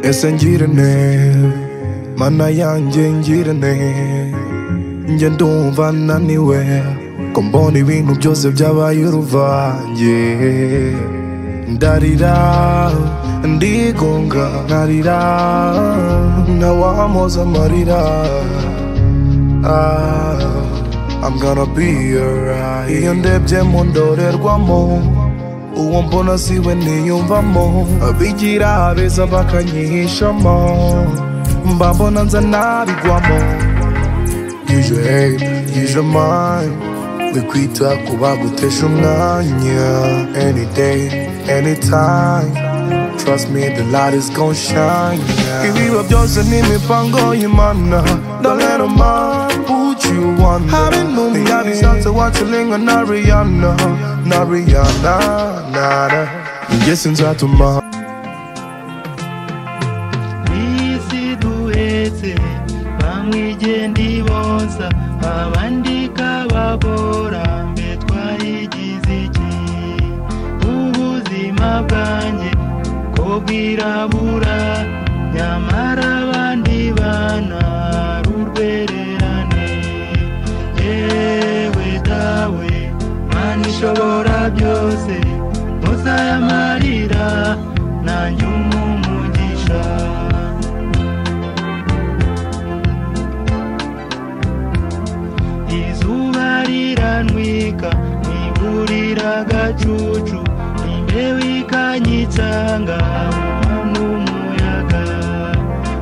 ese ngirane mana yanjye ngirane njye ndumva naniwe ko mbona ibintu byose byabaye uruvange ndarira ndigunga nkarira ntawamoza amarira Ah, I'm gonna be alright iyo ndebye mu ndorerwamo uwo mbona siwe niyumvamo abigira abeza bakanyihishamo mba mbona nza nabigwamo use your head use your mind we kwita ku bagutesha umwanya any day anytime Trust me, the light is gon' shine. Yeah. Ibiba byose n'imipango y'Imana. Ndolera what you want. Habe numi. Ngiyabisanze watshilinga na Rihanna. Na Rihanna, nada. Njye sinzatuma. isi duhetse bamwe igenda ibonsa abandi kababora mbe twayigize iki ubuzima bwanjye ko bwirabura nyamara abandi bana ari urwererane yewe dawe mana ishobora byose ntusaye amarira nanjye umumugisha izuba riranwika ntiburira agacucu imbeho ikanyitsanga n'umuyaga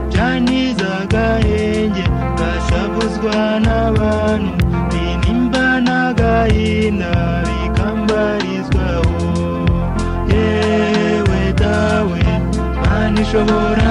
byaniza agahenge gashavuzwa n'abantu binimba n'agahinda bikambarizwaho yewe dawe mana ishobora